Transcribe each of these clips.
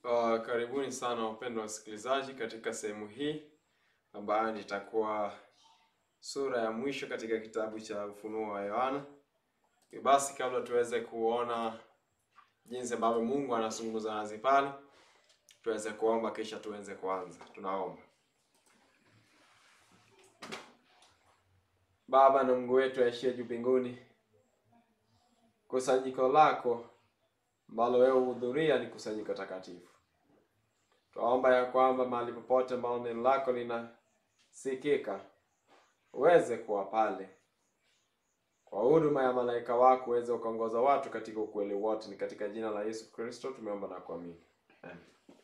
Uh, karibuni sana wapendwa wasikilizaji katika sehemu hii ambayo nitakuwa sura ya mwisho katika kitabu cha Ufunuo wa Yohana. Basi kabla tuweze kuona jinsi ambavyo Mungu anazungumza nasi pale, tuweze kuomba kisha tuweze kuanza. Tunaomba. Baba na Mungu wetu aishie juu mbinguni, kusanyiko lako ambalo wewe huhudhuria ni kusanyiko takatifu. Twaomba ya kwamba mahali popote ambao neno lako linasikika uweze kuwa pale kwa huduma ya malaika wako, uweze ukaongoza watu katika ukweli wote. Ni katika jina la Yesu Kristo tumeomba na kuamini, amen.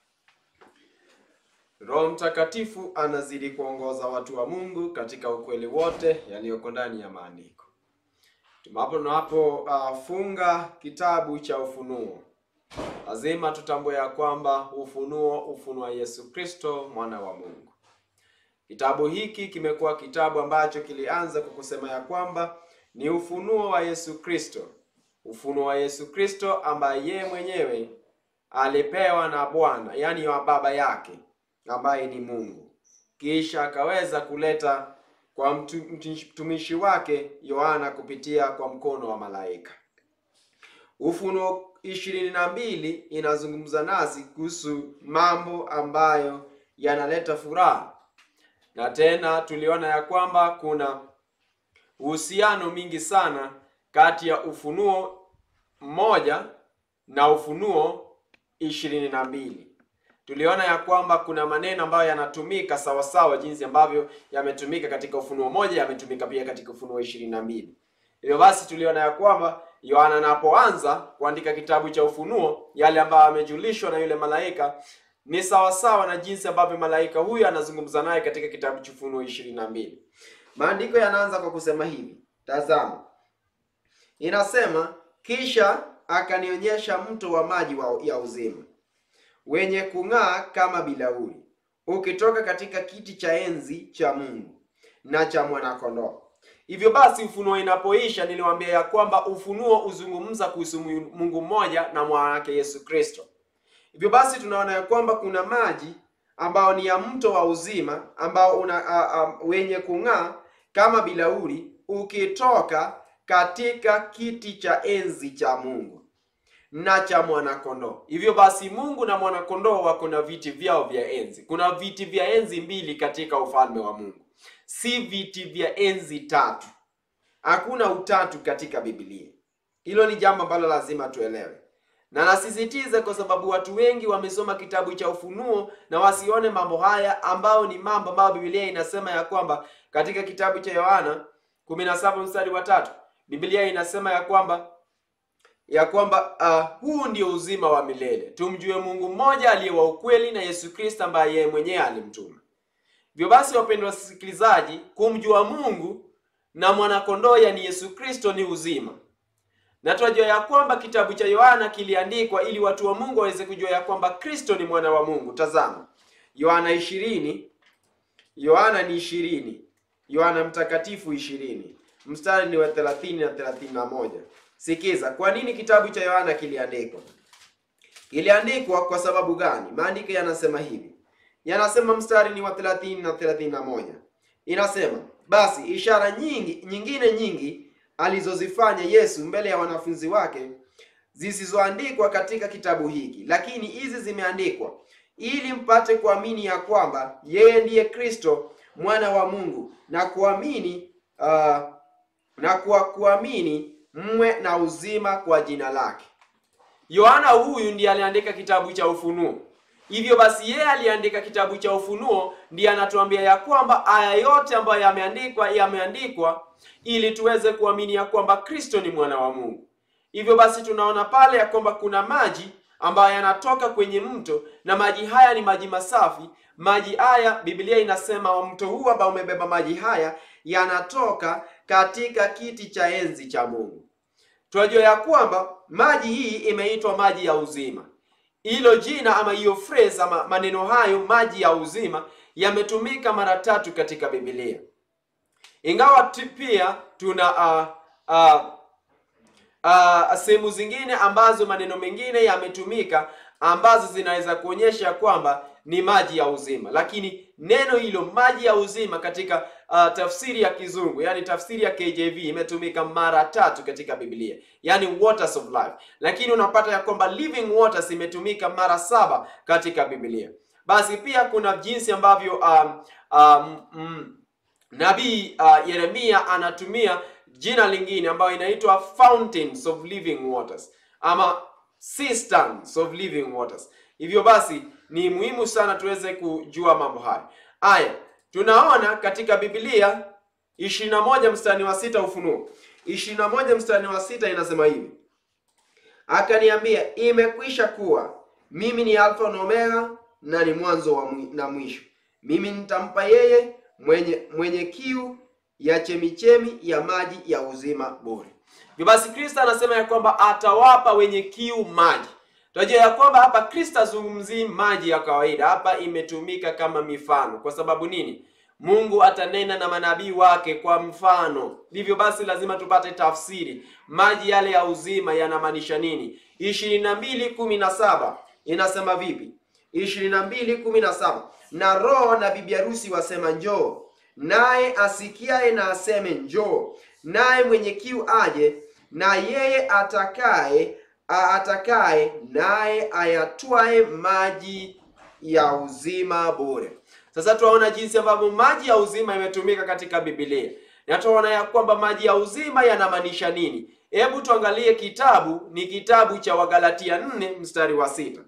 Roho Mtakatifu anazidi kuongoza watu wa Mungu katika ukweli wote yaliyoko ndani ya maandiko. Tumapo tunapofunga uh, kitabu cha Ufunuo, lazima tutambue ya kwamba ufunuo ufunua Yesu Kristo mwana wa Mungu. Kitabu hiki kimekuwa kitabu ambacho kilianza kwa kusema ya kwamba ni ufunuo wa Yesu Kristo, ufunuo wa Yesu Kristo ambaye yeye mwenyewe alipewa na Bwana, yaani wa baba yake ambaye ni Mungu, kisha akaweza kuleta kwa mtumishi wake Yohana kupitia kwa mkono wa malaika. Ufunuo ishirini na mbili inazungumza nasi kuhusu mambo ambayo yanaleta furaha, na tena tuliona ya kwamba kuna uhusiano mingi sana kati ya Ufunuo mmoja na Ufunuo ishirini na mbili. Tuliona ya kwamba kuna maneno ambayo yanatumika sawasawa jinsi ambavyo yametumika katika Ufunuo moja yametumika pia katika Ufunuo ishirini na mbili. Hivyo basi tuliona ya kwamba Yohana anapoanza kuandika kitabu cha Ufunuo, yale ambayo amejulishwa na yule malaika ni sawasawa na jinsi ambavyo malaika huyu anazungumza naye katika kitabu cha Ufunuo ishirini na mbili. Maandiko yanaanza kwa kusema hivi, tazama, inasema kisha akanionyesha mto wa maji wa ya uzima wenye kung'aa kama bilauri ukitoka katika kiti cha enzi cha Mungu na cha mwanakondoo. Hivyo basi ufunuo inapoisha, niliwaambia ya kwamba ufunuo uzungumza kuhusu Mungu mmoja na mwana wake Yesu Kristo. Hivyo basi tunaona ya kwamba kuna maji ambao ni ya mto wa uzima ambao una a, a, wenye kung'aa kama bilauri ukitoka katika kiti cha enzi cha Mungu na cha mwanakondoo. Hivyo basi Mungu na mwanakondoo wako na viti vyao vya enzi. Kuna viti vya enzi mbili katika ufalme wa Mungu, si viti vya enzi tatu. Hakuna utatu katika Biblia. Hilo ni jambo ambalo lazima tuelewe, na nasisitiza kwa sababu watu wengi wamesoma kitabu cha Ufunuo na wasione mambo haya, ambao ni mambo ambayo Biblia inasema ya kwamba katika kitabu cha Yohana 17 mstari wa tatu Biblia inasema ya kwamba ya kwamba uh, huu ndio uzima wa milele tumjue Mungu mmoja aliye wa ukweli na Yesu Kristo ambaye yeye mwenyewe alimtuma. Hivyo basi, wapendwa wasikilizaji, kumjua Mungu na mwanakondoo yani Yesu Kristo ni uzima, na tunajua ya kwamba kitabu cha Yohana kiliandikwa ili watu wa Mungu waweze kujua ya kwamba Kristo ni mwana wa Mungu. Tazama Yohana ishirini, Yohana ni ishirini, Yohana mtakatifu ishirini, mstari ni wa thelathini na thelathini na moja. Sikiza, kwa nini kitabu cha Yohana kiliandikwa? Kiliandikwa kwa sababu gani? Maandiko yanasema hivi, yanasema mstari ni wa 30 na 31, inasema basi ishara nyingi nyingine nyingi alizozifanya Yesu mbele ya wanafunzi wake zisizoandikwa katika kitabu hiki, lakini hizi zimeandikwa ili mpate kuamini ya kwamba yeye ndiye Kristo mwana wa Mungu na kuamini uh, na kwa kuamini mwe na uzima kwa jina lake. Yohana huyu ndiye aliandika kitabu cha Ufunuo. Hivyo basi, yeye aliandika kitabu cha Ufunuo, ndiye anatuambia ya kwamba aya yote ambayo yameandikwa yameandikwa ili tuweze kuamini ya kwamba Kristo ni mwana wa Mungu. Hivyo basi, tunaona pale ya kwamba kuna maji ambayo yanatoka kwenye mto na maji haya ni maji masafi. Maji haya Biblia inasema mto huu ambao umebeba maji haya yanatoka katika kiti cha enzi cha Mungu. Tunajua ya kwamba maji hii imeitwa maji ya uzima. Hilo jina ama hiyo phrase ama maneno hayo maji ya uzima yametumika mara tatu katika Biblia, ingawa pia tuna uh, uh, uh, sehemu zingine ambazo maneno mengine yametumika ambazo zinaweza kuonyesha kwamba ni maji ya uzima, lakini neno hilo maji ya uzima katika uh, tafsiri ya Kizungu, yani tafsiri ya KJV imetumika mara tatu katika Biblia, yani waters of life, lakini unapata ya kwamba living waters imetumika mara saba katika Biblia. Basi pia kuna jinsi ambavyo um, um, mm, nabii uh, Yeremia anatumia jina lingine ambayo inaitwa fountains of living waters ama cisterns of living waters. Hivyo basi ni muhimu sana tuweze kujua mambo haya. Aya, tunaona katika Biblia 21 mstari wa sita Ufunuo 21 mstari wa sita inasema hivi, akaniambia imekwisha kuwa mimi ni Alfa na Omega na ni mwanzo wa mwi, na mwisho. Mimi nitampa yeye mwenye mwenye kiu ya chemichemi ya maji ya uzima bure. Hivyo basi Kristo anasema ya kwamba atawapa wenye kiu maji. Tunajua ya kwamba hapa Kristo azungumzii maji ya kawaida, hapa imetumika kama mifano. Kwa sababu nini? Mungu atanena na manabii wake kwa mfano. Hivyo basi lazima tupate tafsiri, maji yale ya uzima yanamaanisha nini? ishirini na mbili kumi na saba inasema vipi? ishirini na mbili kumi na saba na Roho na bibi harusi wasema njoo, naye asikiaye na aseme njoo, naye mwenye kiu aje, na yeye atakaye atakaye naye ayatwae maji ya uzima bure. Sasa tunaona jinsi ambavyo maji ya uzima imetumika katika Biblia, na tunaona ya kwamba maji ya uzima yanamaanisha nini. Hebu tuangalie kitabu, ni kitabu cha Wagalatia 4 mstari wa sita.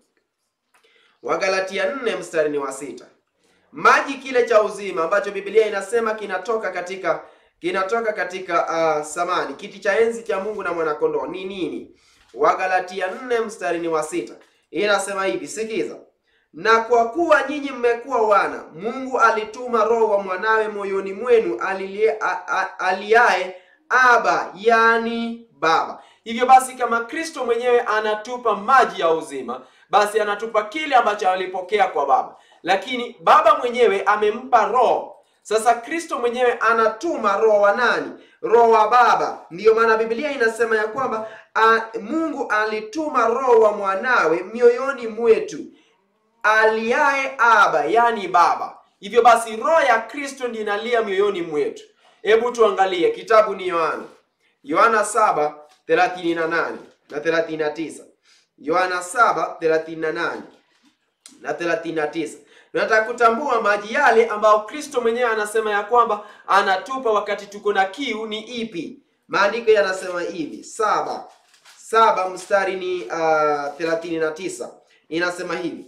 Wagalatia 4 mstari ni wa sita. Maji kile cha uzima ambacho Biblia inasema kinatoka katika kinatoka katika uh, samani kiti cha enzi cha Mungu na mwanakondoo ni nini? Wagalatia 4 mstari ni wa sita inasema hivi, sikiza: na kwa kuwa nyinyi mmekuwa wana, Mungu alituma Roho wa mwanawe moyoni mwenu alilie- a- a- aliaye Aba, yani Baba. Hivyo basi, kama Kristo mwenyewe anatupa maji ya uzima, basi anatupa kile ambacho alipokea kwa Baba, lakini Baba mwenyewe amempa Roho. Sasa Kristo mwenyewe anatuma roho wa nani? Roho wa Baba. Ndiyo maana Biblia inasema ya kwamba a, Mungu alituma roho wa mwanawe mioyoni mwetu aliaye Aba, yani Baba. Hivyo basi roho ya Kristo ndiyo inalia mioyoni mwetu. Hebu tuangalie kitabu ni Yohana, Yohana 7:38 na 39. Yohana 7:38 na 39. Tunataka kutambua maji yale ambayo Kristo mwenyewe anasema ya kwamba anatupa wakati tuko na kiu ni ipi. Maandiko yanasema hivi saba saba mstari ni uh, 39 inasema hivi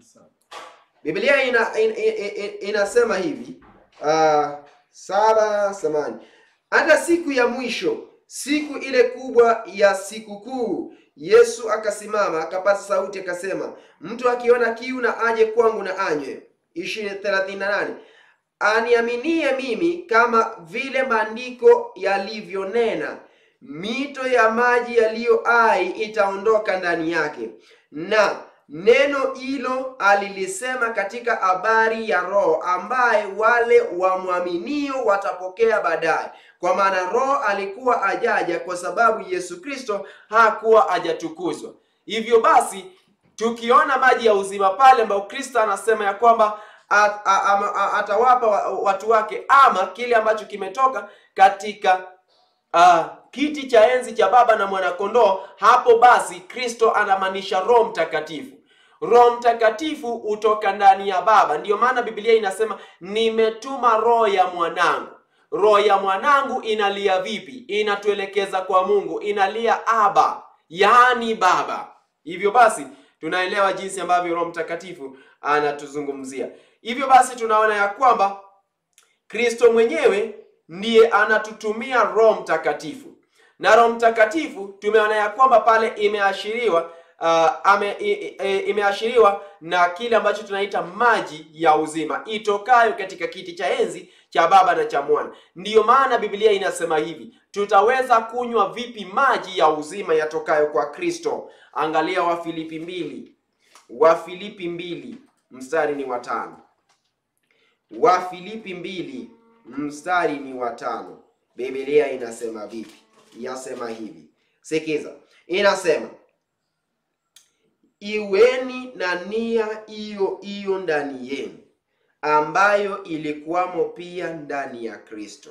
Biblia ina, in, in, in, inasema hivi uh, saba samani hata siku ya mwisho, siku ile kubwa ya sikukuu, Yesu akasimama akapata sauti akasema, mtu akiona kiu na aje kwangu na anywe. ishirini thelathini na nane aniaminie mimi, kama vile maandiko yalivyonena, mito ya maji yaliyo hai itaondoka ndani yake. Na neno hilo alilisema katika habari ya Roho ambaye wale wamwaminio watapokea baadaye, kwa maana Roho alikuwa ajaja kwa sababu Yesu Kristo hakuwa ajatukuzwa. Hivyo basi tukiona maji ya uzima pale ambao Kristo anasema ya kwamba at- a- ama- a- atawapa wa- watu wake ama kile ambacho kimetoka katika Ah, kiti cha enzi cha Baba na Mwanakondoo. Hapo basi Kristo anamaanisha Roho Mtakatifu. Roho Mtakatifu hutoka ndani ya Baba. Ndiyo maana Biblia inasema nimetuma roho ya mwanangu. Roho ya mwanangu inalia vipi? Inatuelekeza kwa Mungu, inalia Aba, yaani Baba. Hivyo basi tunaelewa jinsi ambavyo Roho Mtakatifu anatuzungumzia. Hivyo basi tunaona ya kwamba Kristo mwenyewe ndiye anatutumia Roho Mtakatifu, na Roho Mtakatifu tumeona ya kwamba pale imeashiriwa uh, ame, i, i, imeashiriwa na kile ambacho tunaita maji ya uzima itokayo katika kiti cha enzi cha Baba na cha Mwana. Ndiyo maana Biblia inasema hivi, tutaweza kunywa vipi maji ya uzima yatokayo kwa Kristo? Angalia Wafilipi mbili, Wafilipi mbili mstari ni watano. Wafilipi mbili mstari ni wa tano. Biblia inasema vipi? Yasema hivi, sikiza, inasema iweni na nia hiyo hiyo ndani yenu ambayo ilikuwamo pia ndani ya Kristo.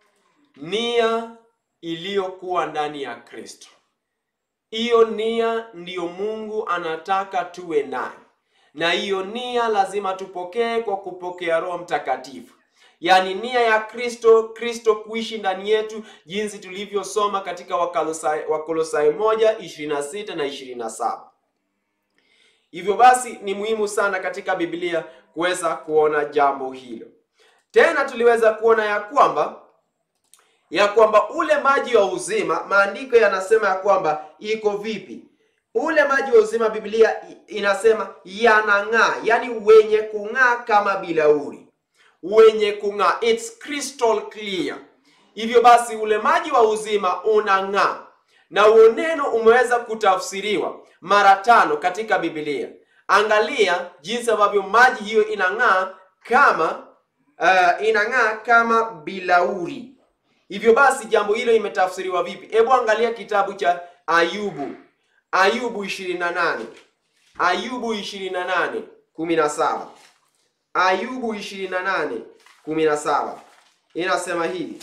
Nia iliyokuwa ndani ya Kristo, hiyo nia ndiyo Mungu anataka tuwe nayo, na hiyo nia lazima tupokee kwa kupokea Roho Mtakatifu, yaani nia ya Kristo, Kristo kuishi ndani yetu, jinsi tulivyosoma katika Wakolosai, Wakolosai moja ishirini na sita na ishirini na saba. Hivyo basi ni muhimu sana katika Biblia kuweza kuona jambo hilo. Tena tuliweza kuona ya kwamba ya kwamba ule maji wa uzima, maandiko yanasema ya kwamba iko vipi? Ule maji wa uzima, Biblia inasema yanang'aa, yani wenye kung'aa kama bilauri, wenye kung'aa, it's crystal clear. Hivyo basi ule maji wa uzima unang'aa, na huo neno umeweza kutafsiriwa mara tano katika Biblia. Angalia jinsi ambavyo maji hiyo inang'aa kama uh, inang'aa kama bilauri. Hivyo basi jambo hilo imetafsiriwa vipi? Hebu angalia kitabu cha Ayubu, Ayubu 28, Ayubu 28 17, Ayubu 28 17 inasema hivi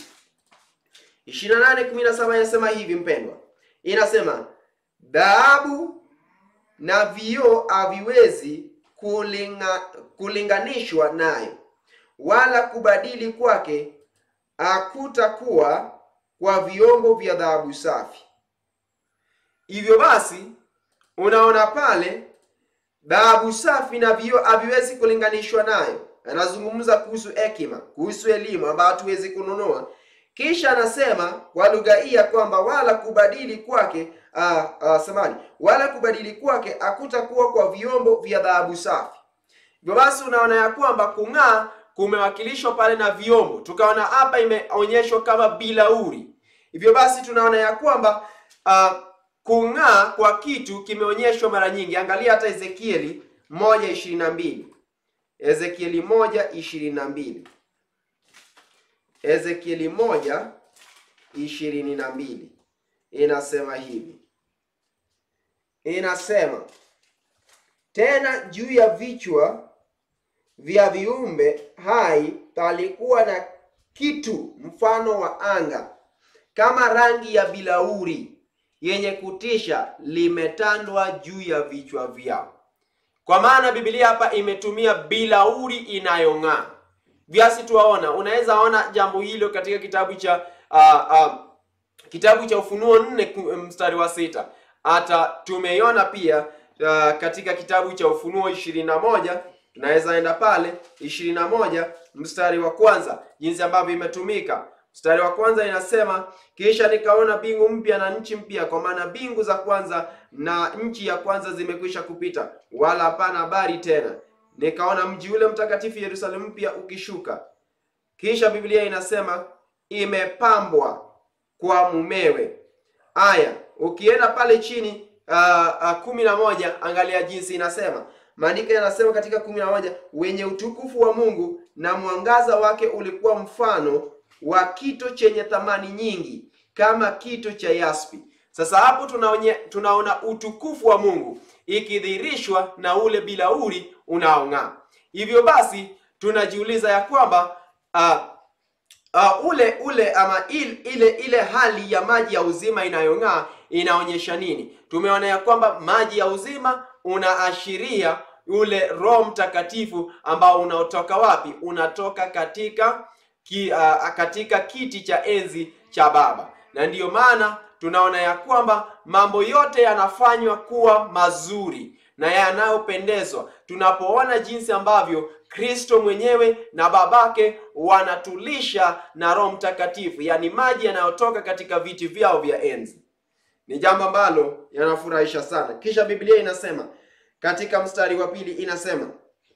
28 17 inasema hivi mpendwa, inasema dhahabu na vioo haviwezi kulinga, kulinganishwa nayo, wala kubadili kwake hakutakuwa kwa vyombo vya dhahabu safi. Hivyo basi unaona pale dhahabu safi na vioo haviwezi kulinganishwa nayo. Anazungumza kuhusu hekima, kuhusu elimu ambayo hatuwezi kununua. Kisha anasema kwa lugha hii ya kwamba wala kubadili kwake uh, uh, samani wala kubadili kwake hakutakuwa kwa vyombo vya dhahabu safi. Hivyo basi unaona ya kwamba kung'aa kumewakilishwa pale na vyombo, tukaona hapa imeonyeshwa kama bilauri. Hivyo basi tunaona ya kwamba uh, kung'aa kwa kitu kimeonyeshwa mara nyingi. Angalia hata Ezekieli moja ishirini na mbili Ezekieli moja ishirini na mbili Ezekieli moja ishirini na mbili inasema hivi, inasema tena juu ya vichwa vya viumbe hai palikuwa na kitu mfano wa anga kama rangi ya bilauri yenye kutisha, limetandwa juu ya vichwa vyao. Kwa maana Biblia hapa imetumia bilauri inayong'aa. Viasi tuwaona, unaweza ona jambo hilo katika kitabu cha uh, uh, kitabu cha Ufunuo nne mstari wa sita. Hata tumeiona pia uh, katika kitabu cha Ufunuo ishirini na moja tunaweza enda pale ishirini na moja mstari wa kwanza, jinsi ambavyo imetumika. Mstari wa kwanza inasema, kisha nikaona mbingu mpya na nchi mpya, kwa maana mbingu za kwanza na nchi ya kwanza zimekwisha kupita, wala hapana habari tena. Nikaona mji ule mtakatifu Yerusalemu mpya ukishuka. Kisha Biblia inasema imepambwa kwa mumewe. Aya, ukienda pale chini uh, uh, kumi na moja, angalia jinsi inasema Maandiko yanasema katika kumi na moja, wenye utukufu wa Mungu na mwangaza wake ulikuwa mfano wa kito chenye thamani nyingi kama kito cha yaspi. Sasa hapo tunaonye, tunaona utukufu wa Mungu ikidhihirishwa na ule bilauri unaong'aa. Hivyo basi tunajiuliza ya kwamba uh, uh, ule ule ama il, ile ile hali ya maji ya uzima inayong'aa inaonyesha nini? Tumeona ya kwamba maji ya uzima unaashiria ule Roho Mtakatifu ambao unaotoka wapi? Unatoka katika ki, uh, katika kiti cha enzi cha Baba, na ndiyo maana tunaona ya kwamba mambo yote yanafanywa kuwa mazuri na yanayopendezwa tunapoona jinsi ambavyo Kristo mwenyewe na babake wanatulisha na Roho Mtakatifu, yaani maji yanayotoka katika viti vyao vya enzi. Ni jambo ambalo yanafurahisha sana. Kisha Biblia inasema katika mstari wa pili inasema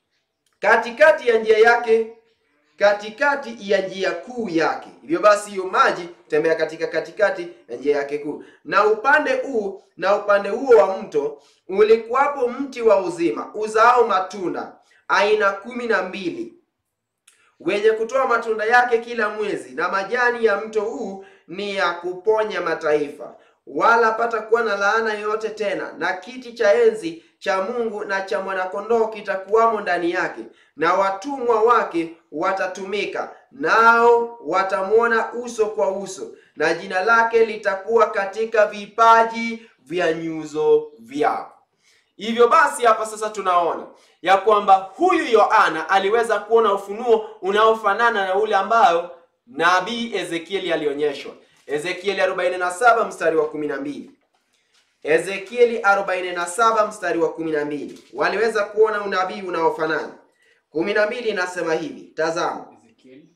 katikati ya njia yake, katikati ya njia kuu yake. Hivyo basi hiyo maji tembea katika katikati ya njia yake kuu, na upande huu na upande huo wa mto ulikuwapo mti wa uzima uzao matunda aina kumi na mbili wenye kutoa matunda yake kila mwezi, na majani ya mto huu ni ya kuponya mataifa. wala hapatakuwa na laana yoyote tena, na kiti cha enzi cha Mungu na cha mwanakondoo kitakuwamo ndani yake, na watumwa wake watatumika, nao watamwona uso kwa uso, na jina lake litakuwa katika vipaji vya nyuso vyao. Hivyo basi hapa sasa tunaona ya kwamba huyu Yohana aliweza kuona ufunuo unaofanana na ule ambao nabii Ezekieli alionyeshwa. Ezekieli 47 mstari wa 12. Ezekieli 47 mstari wa 12. Waliweza kuona unabii unaofanana. 12 inasema hivi, tazama. Ezekieli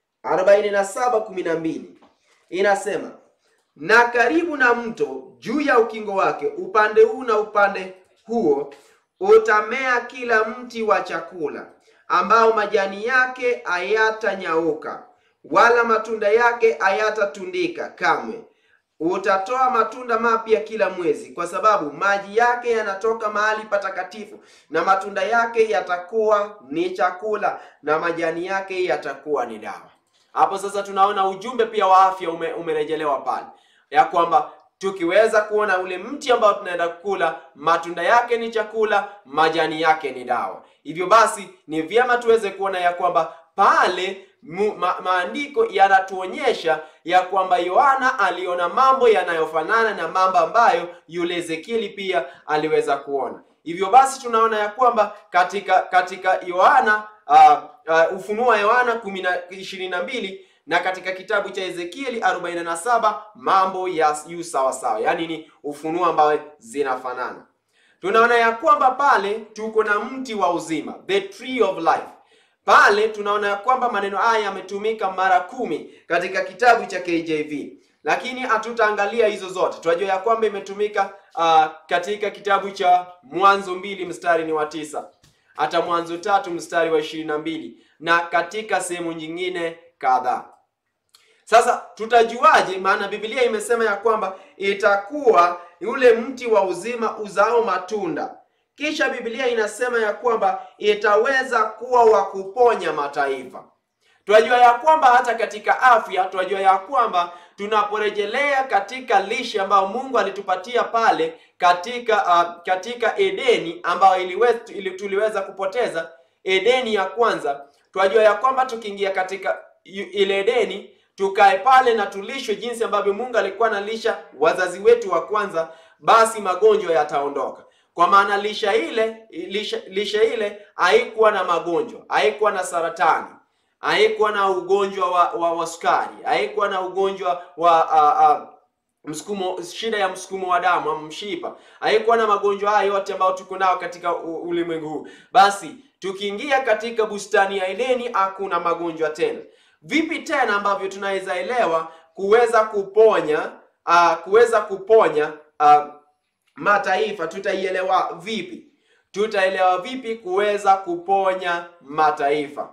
47:12 inasema, na karibu na mto juu ya ukingo wake upande huu na upande huo utamea kila mti wa chakula ambao majani yake hayatanyauka wala matunda yake hayatatundika kamwe. Utatoa matunda mapya kila mwezi, kwa sababu maji yake yanatoka mahali patakatifu, na matunda yake yatakuwa ni chakula, na majani yake yatakuwa ni dawa. Hapo sasa tunaona ujumbe pia wa afya ume, umerejelewa pale ya kwamba tukiweza kuona ule mti ambao tunaenda kukula, matunda yake ni chakula, majani yake ni dawa. Hivyo basi ni vyema tuweze kuona ya kwamba pale mu, ma, maandiko yanatuonyesha ya kwamba Yohana aliona mambo yanayofanana na mambo ambayo yule Ezekieli pia aliweza kuona. Hivyo basi tunaona ya kwamba katika katika Yohana uh, uh, Ufunuo wa Yohana ishirini na mbili na katika kitabu cha Ezekieli 47 mambo ya yu sawa sawa, yaani ni ufunuo ambao zinafanana. Tunaona ya kwamba pale tuko na mti wa uzima, the tree of life. Pale tunaona ya kwamba maneno haya yametumika mara kumi katika kitabu cha KJV, lakini hatutaangalia hizo zote. Tunajua ya kwamba imetumika uh, katika kitabu cha Mwanzo mbili mstari ni wa tisa hata Mwanzo tatu mstari wa ishirini na mbili na katika sehemu nyingine kadhaa. Sasa tutajuaje? Maana Biblia imesema ya kwamba itakuwa yule mti wa uzima uzao matunda, kisha Biblia inasema ya kwamba itaweza kuwa wa kuponya mataifa. Tunajua ya kwamba hata katika afya, tunajua ya kwamba tunaporejelea katika lishe ambayo Mungu alitupatia pale katika uh, katika Edeni ambayo iliweza, ili tuliweza kupoteza Edeni ya kwanza, tunajua ya kwamba tukiingia katika ile Edeni tukae pale na tulishwe jinsi ambavyo Mungu alikuwa analisha wazazi wetu wa kwanza, basi magonjwa yataondoka. Kwa maana lisha ile lisha, lisha ile haikuwa na magonjwa, haikuwa na saratani, haikuwa na ugonjwa wa, wa, wa sukari, haikuwa na ugonjwa wa uh, uh, msukumo, shida ya msukumo wa damu ama mshipa, haikuwa na magonjwa haya yote ambayo tuko nao katika ulimwengu huu. Basi tukiingia katika bustani ya Edeni hakuna magonjwa tena. Vipi tena ambavyo tunaweza elewa kuweza kuponya uh, kuweza kuponya uh, mataifa? Tutaielewa vipi? Tutaelewa vipi kuweza kuponya mataifa?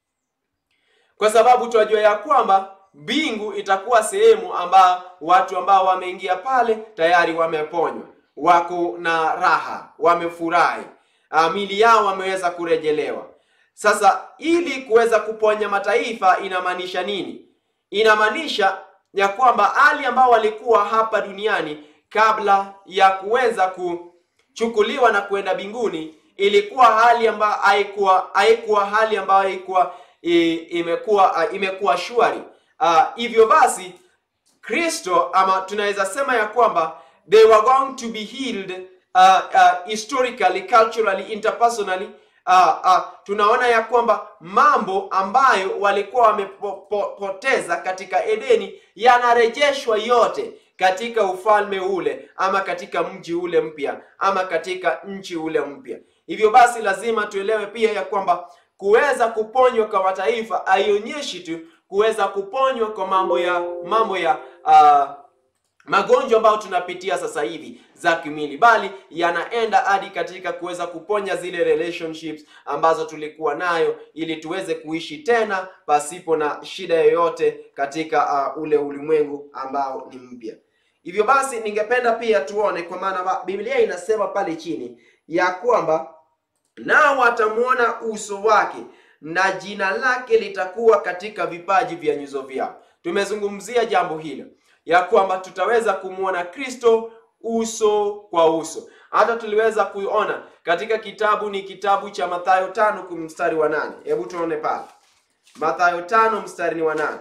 Kwa sababu tunajua ya kwamba mbingu itakuwa sehemu ambao watu ambao wameingia pale tayari wameponywa, wako na raha, wamefurahi, uh, mili yao wameweza kurejelewa. Sasa ili kuweza kuponya mataifa inamaanisha nini? Inamaanisha ya kwamba hali ambao walikuwa hapa duniani kabla ya kuweza kuchukuliwa na kwenda mbinguni ilikuwa hali ambayo haikuwa haikuwa hali ambayo haikuwa imekuwa imekuwa shwari. Uh, hivyo basi Kristo ama tunaweza sema ya kwamba they were going to be healed uh, uh, historically, culturally, interpersonally Uh, uh, tunaona ya kwamba mambo ambayo walikuwa wamepoteza katika Edeni yanarejeshwa yote katika ufalme ule ama katika mji ule mpya ama katika nchi ule mpya. Hivyo basi lazima tuelewe pia ya kwamba kuweza kuponywa kwa mataifa haionyeshi tu kuweza kuponywa kwa mambo ya mambo ya uh, magonjwa ambayo tunapitia sasa hivi za kimwili, bali yanaenda hadi katika kuweza kuponya zile relationships ambazo tulikuwa nayo, ili tuweze kuishi tena pasipo na shida yoyote katika uh, ule ulimwengu ambao ni mpya. Hivyo basi, ningependa pia tuone, kwa maana Biblia inasema pale chini ya kwamba nao watamwona uso wake na jina lake litakuwa katika vipaji vya nyuso vyao. Tumezungumzia jambo hilo ya kwamba tutaweza kumwona Kristo uso kwa uso. Hata tuliweza kuona katika kitabu ni kitabu cha Mathayo tano mstari wa nane. Hebu tuone pale Mathayo tano mstari ni wa nane.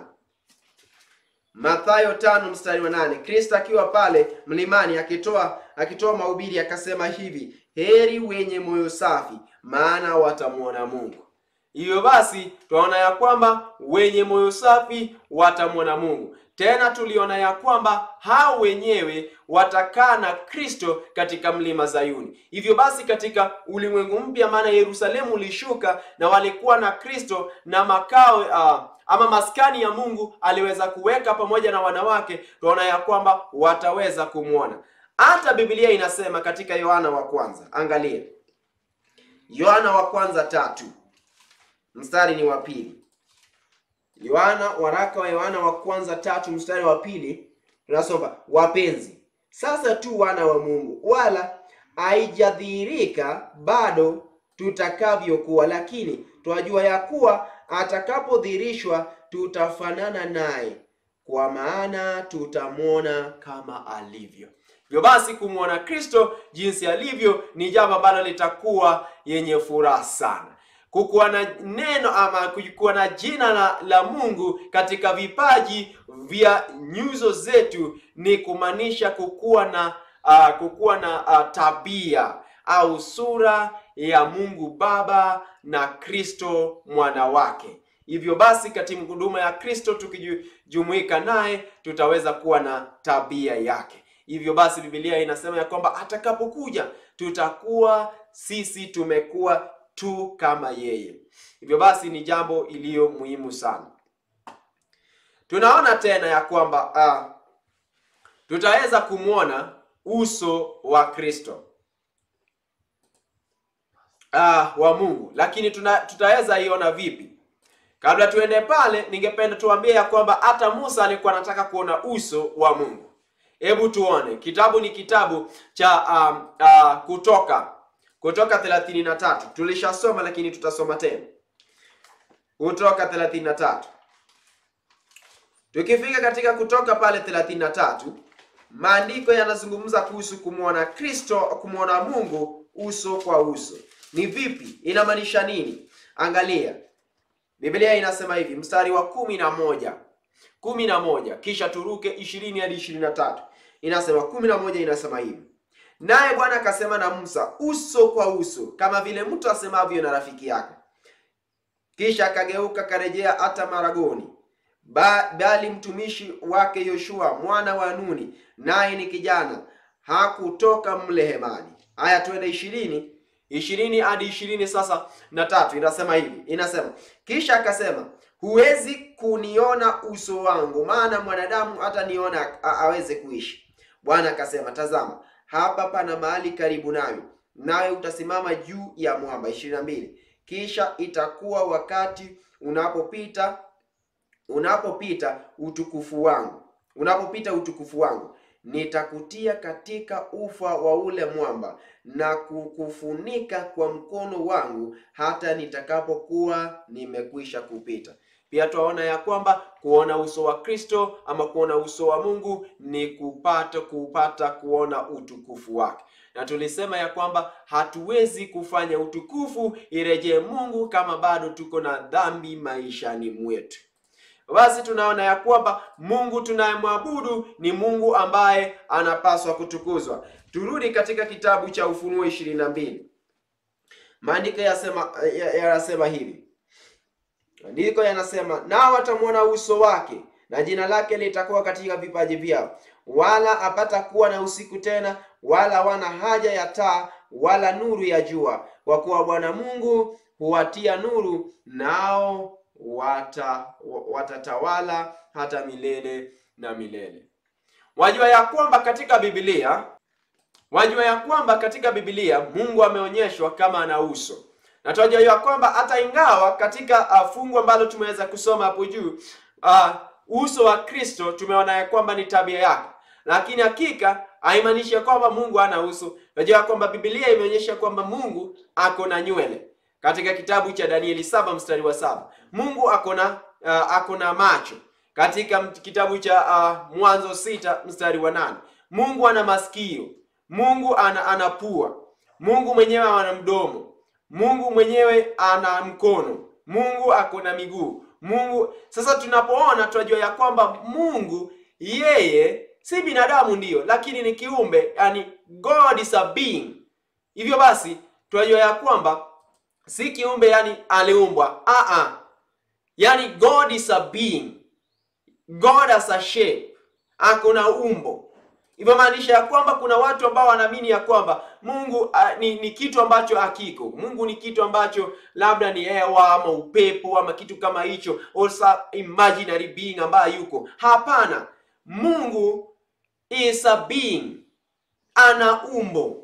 Mathayo tano mstari wa nane. Kristo akiwa pale mlimani akitoa akitoa mahubiri akasema hivi, heri wenye moyo safi, maana watamwona Mungu. Hivyo basi tunaona ya kwamba wenye moyo safi watamwona Mungu. Tena tuliona ya kwamba hao wenyewe watakaa na Kristo katika mlima Zayuni. Hivyo basi katika ulimwengu mpya, maana Yerusalemu ulishuka na walikuwa na Kristo na makao uh, ama maskani ya Mungu aliweza kuweka pamoja na wanawake, tunaona ya kwamba wataweza kumwona. Hata Biblia inasema katika Yohana wa kwanza, angalia Yohana wa kwanza tatu mstari ni wa pili. Yohana, waraka wa Yohana wa kwanza tatu mstari wa pili tunasoma, wapenzi, sasa tu wana wa Mungu, wala haijadhihirika bado tutakavyokuwa, lakini twajua ya kuwa atakapodhihirishwa tutafanana naye, kwa maana tutamwona kama alivyo. Hivyo basi kumwona Kristo jinsi alivyo ni jambo ambalo litakuwa yenye furaha sana kukuwa na neno ama kukuwa na jina la, la Mungu katika vipaji vya nyuso zetu ni kumaanisha kukuwa na uh, kukuwa na uh, tabia au sura ya Mungu Baba na Kristo mwana wake. Hivyo basi katika huduma ya Kristo tukijumuika naye tutaweza kuwa na tabia yake. Hivyo basi Biblia inasema ya kwamba atakapokuja tutakuwa sisi tumekuwa tu kama yeye. Hivyo basi ni jambo iliyo muhimu sana. Tunaona tena ya kwamba uh, tutaweza kumwona uso wa Kristo uh, wa Mungu, lakini tuna, tutaweza iona vipi? Kabla tuende pale, ningependa tuambie ya kwamba hata Musa alikuwa anataka kuona uso wa Mungu. Hebu tuone, kitabu ni kitabu cha um, uh, Kutoka Kutoka 33 tulishasoma, lakini tutasoma tena. Kutoka 33 tukifika katika Kutoka pale 33, maandiko yanazungumza kuhusu kumwona Kristo, kumwona Mungu uso kwa uso. Ni vipi? Inamaanisha nini? Angalia, Biblia inasema hivi, mstari wa kumi na moja kumi na moja kisha turuke ishirini hadi ishirini na tatu inasema kumi na moja inasema hivi Naye Bwana akasema na Musa uso kwa uso, kama vile mtu asemavyo na rafiki yake. Kisha akageuka karejea hata Maragoni, ba, bali mtumishi wake Yoshua mwana wa Nuni, naye ni kijana, hakutoka mle hemani. Haya, twende ishirini ishirini hadi ishirini sasa na tatu inasema hivi, inasema kisha akasema, huwezi kuniona uso wangu, maana mwanadamu hata niona aweze kuishi. Bwana akasema, tazama hapa pana mahali karibu nawe, nawe utasimama juu ya mwamba. ishirini na mbili kisha itakuwa wakati unapopita unapopita utukufu wangu unapopita utukufu wangu, nitakutia katika ufa wa ule mwamba na kukufunika kwa mkono wangu hata nitakapokuwa nimekwisha kupita. Pia twaona ya kwamba kuona uso wa Kristo ama kuona uso wa Mungu ni kupata kupata kuona utukufu wake, na tulisema ya kwamba hatuwezi kufanya utukufu irejee Mungu kama bado tuko na dhambi maishani mwetu. Basi tunaona ya kwamba Mungu tunayemwabudu ni Mungu ambaye anapaswa kutukuzwa. Turudi katika kitabu cha Ufunuo ishirini na mbili. Maandiko yanasema yanasema hivi Maandiko yanasema nao watamwona uso wake na jina lake litakuwa katika vipaji vyao, wala hapata kuwa na usiku tena, wala wana haja ya taa wala nuru ya jua, kwa kuwa Bwana Mungu huwatia nuru, nao wata watatawala hata milele na milele. Wajua ya kwamba katika Biblia, wajua ya kwamba katika Biblia Mungu ameonyeshwa kama ana uso na tunajua ya kwamba hata ingawa katika uh, fungu ambalo tumeweza kusoma hapo juu uh, uso wa Kristo tumeona ya kwamba ni tabia yake, lakini hakika haimaanishi ya kwamba Mungu hana uso. Tunajua ya kwamba Biblia imeonyesha kwamba Mungu ako na nywele. Katika kitabu cha Danieli saba mstari wa saba Mungu ako na uh, ako na macho. katika m- kitabu cha uh, Mwanzo sita mstari wa nane Mungu ana masikio, Mungu ana, ana pua, Mungu mwenyewe ana mdomo, Mungu mwenyewe ana mkono, Mungu ako na miguu. Mungu sasa, tunapoona tunajua ya kwamba Mungu yeye si binadamu ndiyo, lakini ni kiumbe, yani God is a being. Hivyo basi tunajua ya kwamba si kiumbe, yani aliumbwa. Ah ah, yani God is a being, God has a shape, ako na umbo. Hivyo maanisha ya kwamba kuna watu ambao wanaamini ya kwamba Mungu uh, ni, ni kitu ambacho hakiko. Mungu ni kitu ambacho labda ni hewa ama upepo ama kitu kama hicho, or some imaginary being ambaye yuko. Hapana, Mungu is a being, ana umbo.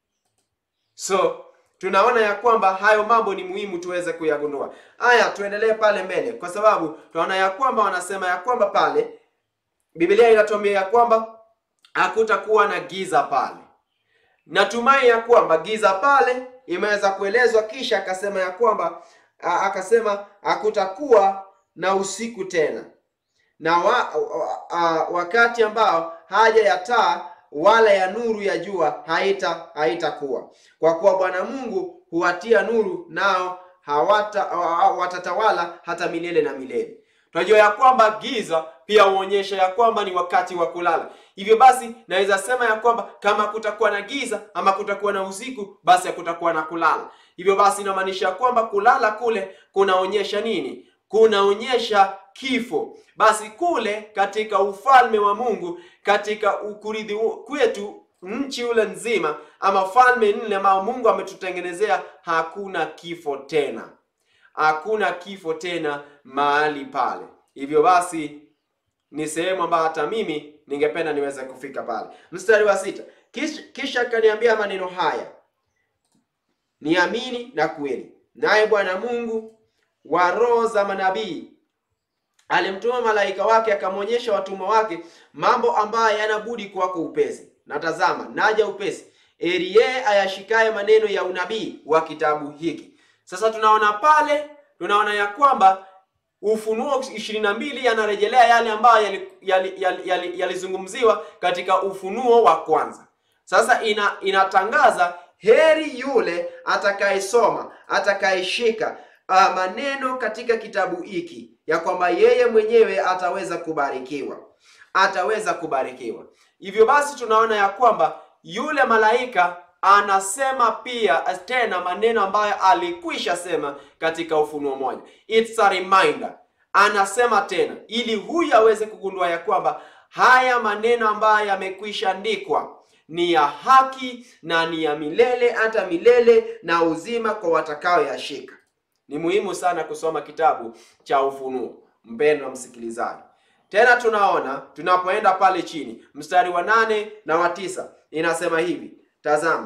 So tunaona ya kwamba hayo mambo ni muhimu tuweze kuyagundua. Haya, tuendelee pale mbele, kwa sababu tunaona ya kwamba wanasema ya kwamba pale Biblia inatuambia ya kwamba hakutakuwa na giza pale. Natumai ya kwamba giza pale imeweza kuelezwa, kisha akasema ya kwamba a- akasema hakutakuwa na usiku tena na wa, a, a, wakati ambao haja ya taa wala ya nuru ya jua haita haitakuwa, kwa kuwa Bwana Mungu huwatia nuru, nao hawata wa- watatawala hata milele na milele. Tunajua ya kwamba giza pia huonyesha ya kwamba ni wakati wa kulala. Hivyo basi naweza sema ya kwamba kama kutakuwa na giza ama kutakuwa na usiku, basi hakutakuwa na kulala. Hivyo basi inamaanisha ya kwamba kulala kule kunaonyesha nini? Kunaonyesha kifo. Basi kule katika ufalme wa Mungu, katika ukurithi kwetu nchi ule nzima, ama falme nne ambao Mungu ametutengenezea, hakuna kifo tena hakuna kifo tena mahali pale. Hivyo basi ni sehemu ambayo hata mimi ningependa niweze kufika pale. Mstari wa sita, kisha, kisha akaniambia maneno haya, niamini na kweli, naye Bwana Mungu wa roho za manabii alimtuma malaika wake akamwonyesha watumwa wake mambo ambayo yanabudi kwako upesi. Na tazama, naja upesi, heri yeye ayashikaye maneno ya unabii wa kitabu hiki. Sasa tunaona pale, tunaona ya kwamba Ufunuo ishirini na mbili yanarejelea yale ambayo yalizungumziwa yali, yali, yali, yali katika Ufunuo wa kwanza. Sasa ina, inatangaza heri yule atakayesoma atakayeshika uh, maneno katika kitabu hiki, ya kwamba yeye mwenyewe ataweza kubarikiwa, ataweza kubarikiwa. Hivyo basi tunaona ya kwamba yule malaika anasema pia tena maneno ambayo alikwisha sema katika Ufunuo moja. It's a reminder, anasema tena ili huyu aweze kugundua ya kwamba haya maneno ambayo yamekwisha andikwa ni ya haki na ni ya milele hata milele na uzima kwa watakaoyashika. Ni muhimu sana kusoma kitabu cha Ufunuo, mpendwa msikilizaji. Tena tunaona tunapoenda pale chini mstari wa nane na wa tisa inasema hivi Tazama,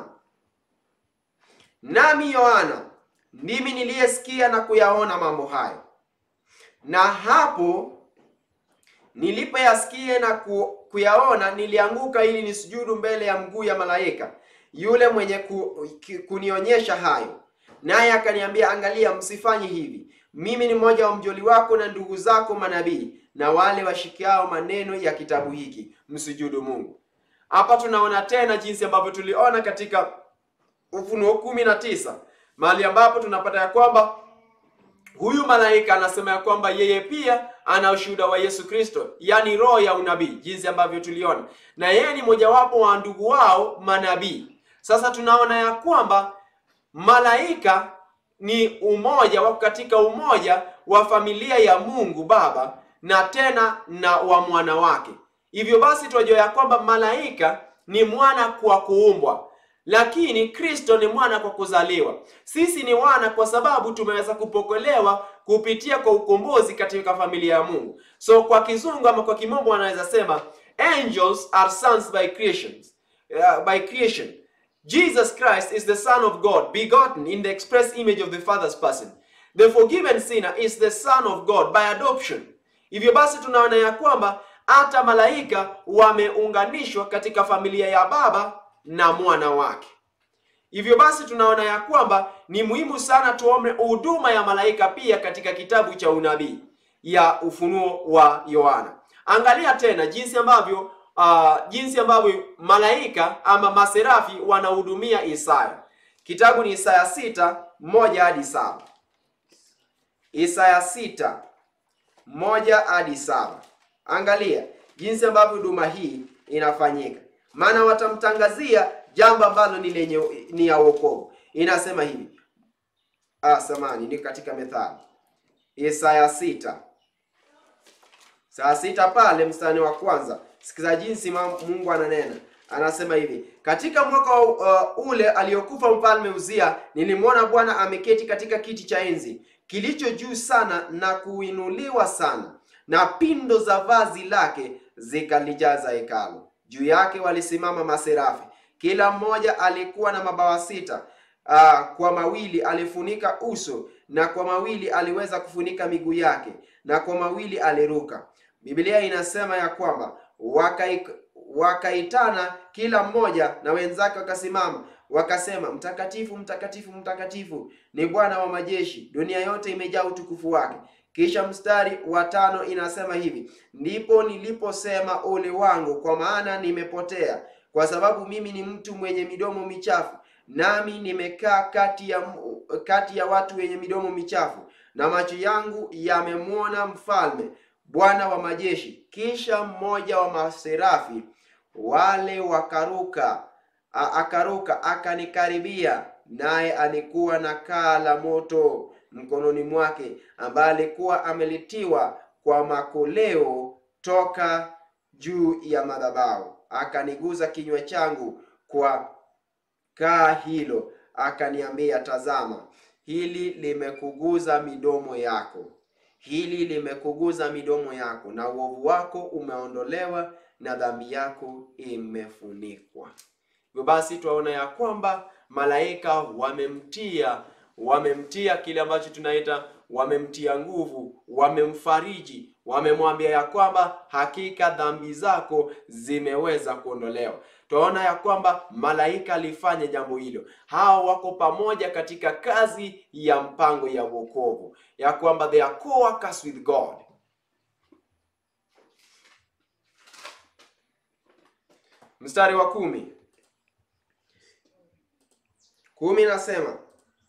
nami Yohana ndimi niliyesikia na kuyaona mambo hayo, na hapo nilipoyasikia na ku, kuyaona nilianguka ili nisujudu mbele ya mguu ya malaika yule mwenye ku, kunionyesha hayo, naye akaniambia, angalia, msifanye hivi. Mimi ni mmoja wa mjoli wako na ndugu zako manabii na wale washikiao maneno ya kitabu hiki, msujudu Mungu. Hapa tunaona tena jinsi ambavyo tuliona katika Ufunuo kumi na tisa mahali ambapo tunapata ya kwamba huyu malaika anasema ya kwamba yeye pia ana ushuhuda wa Yesu Kristo, yaani roho ya unabii, jinsi ambavyo tuliona, na yeye ni mojawapo wa ndugu wao manabii. Sasa tunaona ya kwamba malaika ni umoja wako katika umoja wa familia ya Mungu Baba na tena na wa mwana wake. Hivyo basi tunajua ya kwamba malaika ni mwana kwa kuumbwa, lakini Kristo ni mwana kwa kuzaliwa. Sisi ni wana kwa sababu tumeweza kupokelewa kupitia kwa ukombozi katika familia ya Mungu. So kwa kizungu ama kwa kimombo wanaweza sema angels are sons by creation. Uh, by creation. Jesus Christ is the son of God, begotten in the express image of the Father's person. The forgiven sinner is the son of God by adoption. Hivyo basi tunaona ya kwamba hata malaika wameunganishwa katika familia ya Baba na mwana wake. Hivyo basi tunaona ya kwamba ni muhimu sana tuombe huduma ya malaika pia katika kitabu cha unabii, ya ufunuo wa Yohana. Angalia tena jinsi ambavyo uh, jinsi ambavyo malaika ama maserafi wanahudumia Isaya. Kitabu ni Isaya sita moja hadi saba. Isaya sita moja hadi saba. Angalia jinsi ambavyo huduma hii inafanyika, maana watamtangazia jambo ambalo ni lenye ni ya wokovu. Inasema hivi ah, samani ni katika Methali Isaya sita saa sita pale mstari wa kwanza. Sikiza jinsi Mungu ananena, anasema hivi: katika mwaka uh, ule aliyokufa mfalme Uzia, nilimwona Bwana ameketi katika kiti cha enzi kilicho juu sana na kuinuliwa sana, na pindo za vazi lake zikalijaza hekalu. Juu yake walisimama maserafi, kila mmoja alikuwa na mabawa sita. Uh, kwa mawili alifunika uso, na kwa mawili aliweza kufunika miguu yake, na kwa mawili aliruka. Biblia inasema ya kwamba wakai, wakaitana kila mmoja na wenzake wakasimama wakasema, mtakatifu mtakatifu mtakatifu ni Bwana wa majeshi, dunia yote imejaa utukufu wake. Kisha mstari wa tano inasema hivi, ndipo niliposema ole wangu, kwa maana nimepotea, kwa sababu mimi ni mtu mwenye midomo michafu, nami nimekaa kati ya kati ya watu wenye midomo michafu, na macho yangu yamemwona mfalme Bwana wa majeshi. Kisha mmoja wa maserafi wale wakaruka, akaruka akanikaribia, naye alikuwa na kaa la moto mkononi mwake, ambaye alikuwa amelitiwa kwa makoleo toka juu ya madhabahu. Akaniguza kinywa changu kwa kaa hilo, akaniambia, tazama, hili limekuguza midomo yako hili limekuguza midomo yako, na uovu wako umeondolewa na dhambi yako imefunikwa. Hivyo basi twaona ya kwamba malaika wamemtia wamemtia kile ambacho tunaita wamemtia nguvu, wamemfariji, wamemwambia ya kwamba hakika dhambi zako zimeweza kuondolewa. Twaona ya kwamba malaika alifanya jambo hilo. Hao wako pamoja katika kazi ya mpango ya wokovu, ya kwamba they are co-workers with God. Mstari wa kumi kumi nasema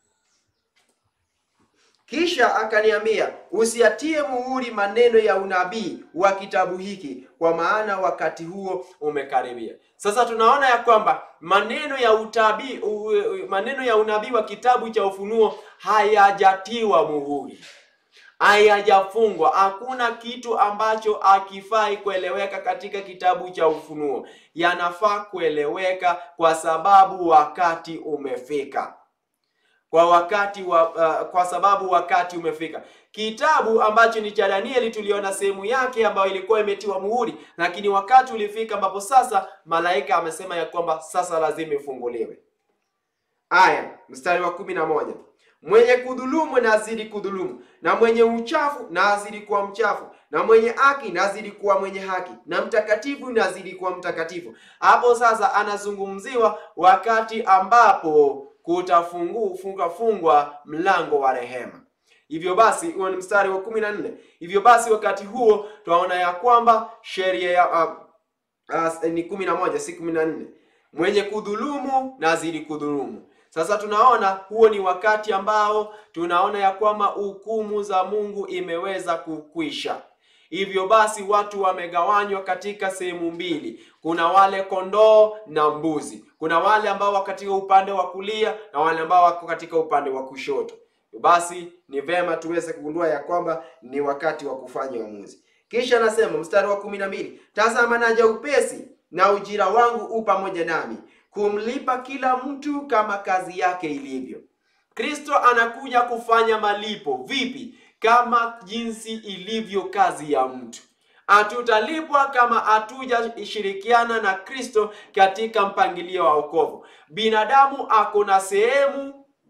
kisha akaniambia, usiatie muhuri maneno ya unabii wa kitabu hiki, kwa maana wakati huo umekaribia. Sasa tunaona ya kwamba maneno ya utabii, maneno ya unabii wa kitabu cha Ufunuo hayajatiwa muhuri, hayajafungwa. Hakuna kitu ambacho hakifai kueleweka katika kitabu cha Ufunuo, yanafaa kueleweka kwa sababu wakati umefika kwa wakati wa, uh, kwa sababu wakati umefika. Kitabu ambacho ni cha Danieli tuliona sehemu yake ambayo ilikuwa imetiwa muhuri, lakini wakati ulifika ambapo sasa malaika amesema ya kwamba sasa lazima ifunguliwe. Aya, mstari wa kumi na moja mwenye kudhulumu na azidi kudhulumu, na mwenye uchafu na azidi kuwa mchafu, na mwenye haki na azidi kuwa mwenye haki, na mtakatifu na azidi kuwa mtakatifu. Hapo sasa anazungumziwa wakati ambapo kutafungu funga fungwa mlango wa rehema. Hivyo basi, huo ni mstari wa kumi na nne. Hivyo basi wakati huo twaona ya kwamba sheria ya uh, uh, ni kumi na moja si kumi na nne. Mwenye kudhulumu na azidi kudhulumu. Sasa tunaona huo ni wakati ambao tunaona ya kwamba hukumu za Mungu imeweza kukwisha. Hivyo basi watu wamegawanywa katika sehemu mbili. Kuna wale kondoo na mbuzi. Kuna wale ambao wako katika upande wa kulia na wale ambao wako katika upande wa kushoto. Basi ni vema tuweze kugundua ya kwamba ni wakati wa kufanya uamuzi. Kisha anasema mstari wa kumi na mbili, tazama naja upesi, na ujira wangu u pamoja nami, kumlipa kila mtu kama kazi yake ilivyo. Kristo anakuja kufanya malipo. Vipi? Kama jinsi ilivyo kazi ya mtu. Hatutalipwa kama hatujashirikiana na Kristo katika mpangilio wa wokovu. Binadamu ako na sehemu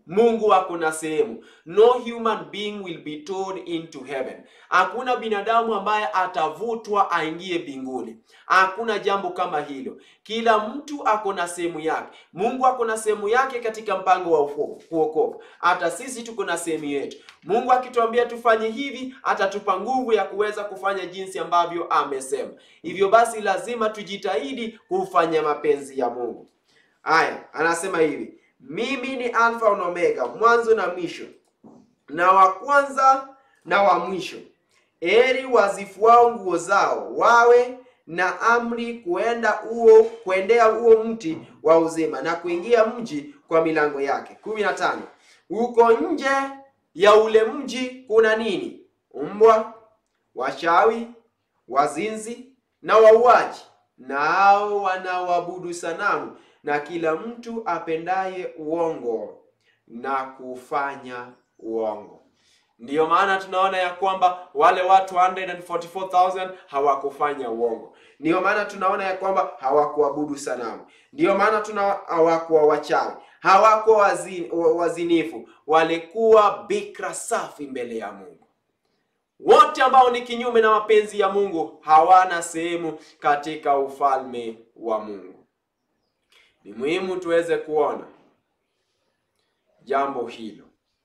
Mungu ako na sehemu. No human being will be told into heaven. Hakuna binadamu ambaye atavutwa aingie mbinguni. Hakuna jambo kama hilo. Kila mtu ako na sehemu yake. Mungu ako na sehemu yake katika mpango wa uokovu. Hata sisi tuko na sehemu yetu. Mungu akituambia tufanye hivi, atatupa nguvu ya kuweza kufanya jinsi ambavyo amesema. Hivyo basi lazima tujitahidi kufanya mapenzi ya Mungu. Haya, anasema hivi: mimi ni Alfa na Omega, mwanzo na mwisho, na wa kwanza na wa mwisho. Heri wazifuao nguo zao, wawe na amri kuenda huo kuendea huo mti wa uzima na kuingia mji kwa milango yake. kumi na tano. Huko nje ya ule mji kuna nini? Mbwa, wachawi, wazinzi na wauaji, nao wanaoabudu sanamu na kila mtu apendaye uongo na kufanya uongo. Ndiyo maana tunaona ya kwamba wale watu 144,000 hawakufanya uongo. Ndiyo maana tunaona ya kwamba hawakuabudu sanamu. Ndiyo maana tuna hawakuwa wachawi, hawakuwa wazini, wazinifu, walikuwa bikra safi mbele ya Mungu. Wote ambao ni kinyume na mapenzi ya Mungu hawana sehemu katika ufalme wa Mungu. Ni muhimu tuweze kuona jambo hilo.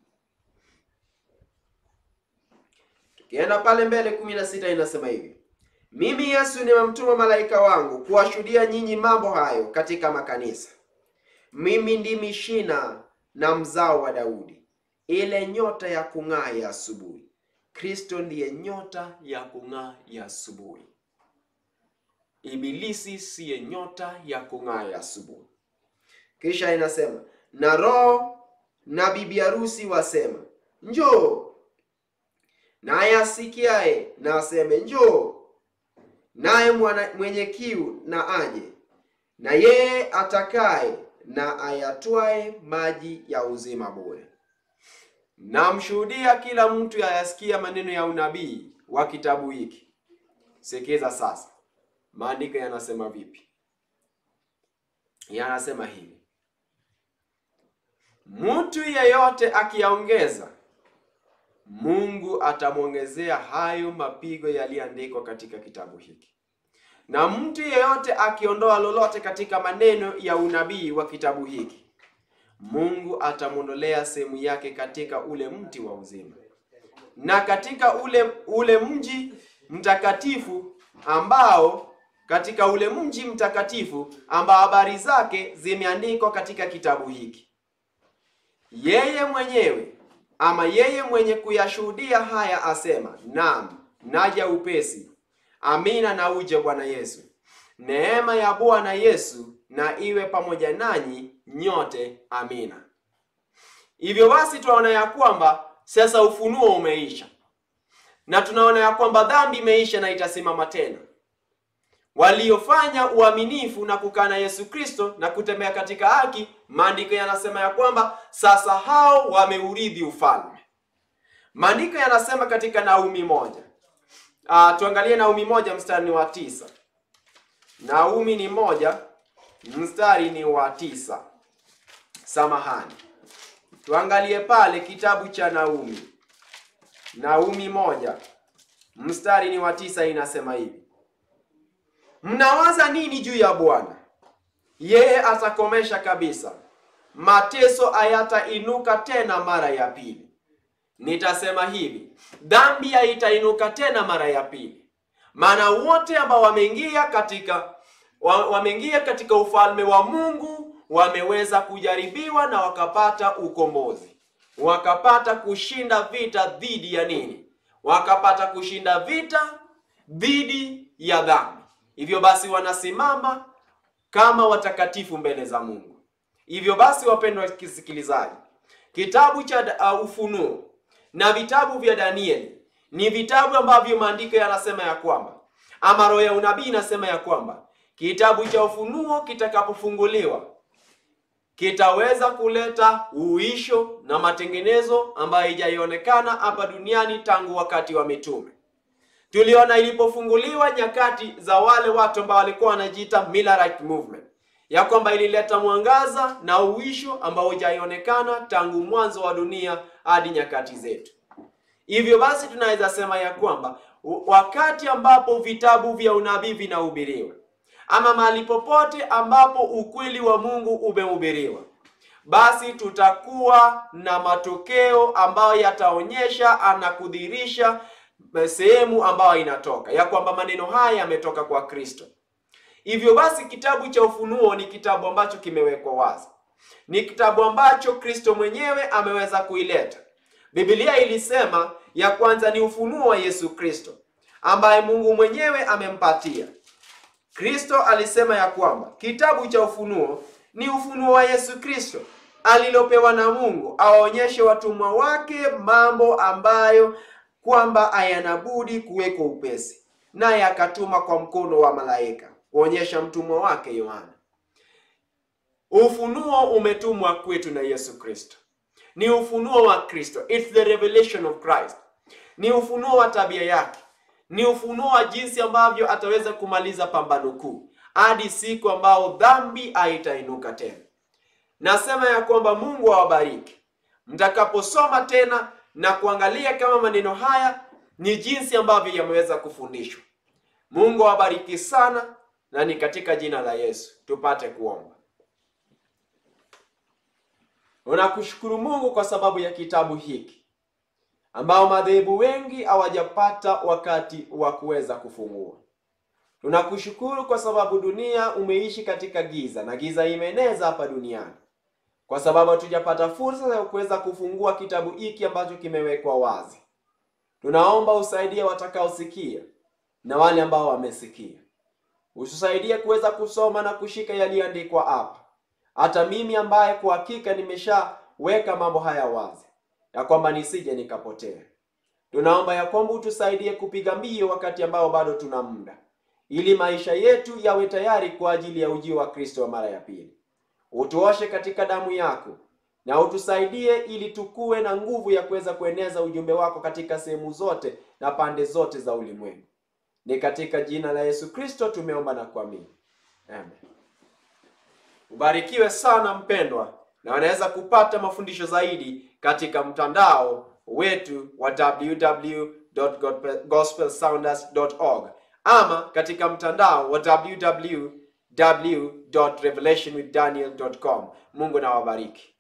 Tukienda pale mbele, kumi na sita inasema hivi: mimi Yesu nimemtuma malaika wangu kuwashuhudia nyinyi mambo hayo katika makanisa. Mimi ndimi shina na mzao wa Daudi, ile nyota ya kung'aa ya asubuhi. Kristo ndiye nyota ya kung'aa ya asubuhi. Ibilisi siye nyota ya kung'aa ya asubuhi. Kisha inasema na Roho na bibi harusi wasema njoo, naye asikiaye na aseme njoo, naye mwenye kiu na aje, na yeye atakaye na ayatwae maji ya uzima bure. Namshuhudia kila mtu ayasikia maneno ya unabii wa kitabu hiki. Sikiza sasa, maandiko yanasema vipi? Yanasema hivi: mtu yeyote akiyaongeza, Mungu atamwongezea hayo mapigo yaliyoandikwa katika kitabu hiki, na mtu yeyote akiondoa lolote katika maneno ya unabii wa kitabu hiki, Mungu atamwondolea sehemu yake katika ule mti wa uzima na katika ule ule mji mtakatifu ambao katika ule mji mtakatifu ambao habari zake zimeandikwa katika kitabu hiki. Yeye mwenyewe ama yeye mwenye kuyashuhudia haya asema, naam, naja upesi. Amina, na uje Bwana Yesu. Neema ya Bwana Yesu na iwe pamoja nanyi nyote. Amina. Hivyo basi tunaona ya kwamba sasa ufunuo umeisha, na tunaona ya kwamba dhambi imeisha na itasimama tena. Waliofanya uaminifu na kukaa na Yesu Kristo na kutembea katika haki, maandiko yanasema ya kwamba sasa hao wameurithi ufalme. Maandiko yanasema katika Naumi moja. Ah, tuangalie Naumi moja mstari ni wa tisa. Naumi ni moja mstari ni wa tisa. Samahani, tuangalie pale kitabu cha Naumi. Naumi moja mstari ni wa tisa, inasema hivi: mnawaza nini juu ya Bwana? Yeye atakomesha kabisa, mateso hayatainuka tena mara ya pili. Nitasema hivi, dhambi haitainuka tena mara ya pili, maana wote ambao wameingia katika wameingia katika ufalme wa Mungu wameweza kujaribiwa na wakapata ukombozi, wakapata kushinda vita dhidi ya nini? Wakapata kushinda vita dhidi ya dhambi. Hivyo basi wanasimama kama watakatifu mbele za Mungu. Hivyo basi, wapendwa wasikilizaji, kitabu cha uh, Ufunuo na vitabu vya Danieli ni vitabu ambavyo maandiko yanasema ya kwamba ama roho ya unabii inasema ya kwamba kitabu cha Ufunuo kitakapofunguliwa kitaweza kuleta uisho na matengenezo ambayo haijaionekana hapa duniani tangu wakati wa mitume. Tuliona ilipofunguliwa nyakati za wale watu ambao walikuwa wanajiita Millerite movement, ya kwamba ilileta mwangaza na uwisho ambao hujaionekana tangu mwanzo wa dunia hadi nyakati zetu. Hivyo basi tunaweza sema ya kwamba wakati ambapo vitabu vya unabii vinahubiriwa ama mahali popote ambapo ukweli wa Mungu umehubiriwa, basi tutakuwa na matokeo ambayo yataonyesha na kudhihirisha sehemu ambayo inatoka ya kwamba maneno haya yametoka kwa Kristo. Hivyo basi kitabu cha Ufunuo ni kitabu ambacho kimewekwa wazi, ni kitabu ambacho Kristo mwenyewe ameweza kuileta. Biblia ilisema ya kwanza ni ufunuo wa Yesu Kristo ambaye Mungu mwenyewe amempatia. Kristo alisema ya kwamba kitabu cha Ufunuo ni ufunuo wa Yesu Kristo alilopewa na Mungu awaonyeshe watumwa wake mambo ambayo kwamba hayanabudi kuwekwa upesi, naye akatuma kwa mkono wa malaika kuonyesha mtumwa wake Yohana. Ufunuo umetumwa kwetu na Yesu Kristo, ni ufunuo wa Kristo, it's the revelation of Christ, ni ufunuo wa tabia yake, ni ufunuo wa jinsi ambavyo ataweza kumaliza pambano kuu hadi siku ambao dhambi haitainuka tena. Nasema ya kwamba Mungu awabariki mtakaposoma tena na kuangalia kama maneno haya ni jinsi ambavyo yameweza kufundishwa. Mungu awabariki sana, na ni katika jina la Yesu tupate kuomba. Unakushukuru Mungu kwa sababu ya kitabu hiki ambao madhehebu wengi hawajapata wakati wa kuweza kufungua. Tunakushukuru kwa sababu dunia umeishi katika giza na giza imeeneza hapa duniani, kwa sababu hatujapata fursa ya kuweza kufungua kitabu hiki ambacho kimewekwa wazi. Tunaomba usaidie watakaosikia na wale ambao wamesikia, utusaidie kuweza kusoma na kushika yaliyoandikwa hapa. Hata mimi ambaye kwa hakika nimeshaweka mambo haya wazi, ya kwamba nisije nikapotea. Tunaomba ya kwamba utusaidie kupiga mbio wakati ambao bado tuna muda, ili maisha yetu yawe tayari kwa ajili ya ujio wa Kristo wa mara ya pili. Utuoshe katika damu yako na utusaidie ili tukue na nguvu ya kuweza kueneza ujumbe wako katika sehemu zote na pande zote za ulimwengu. Ni katika jina la Yesu Kristo tumeomba na kuamini, amen. Ubarikiwe sana mpendwa, na wanaweza kupata mafundisho zaidi katika mtandao wetu wa www.gospelsounders.org ama katika mtandao wa www.revelationwithdaniel.com. Mungu na wabariki.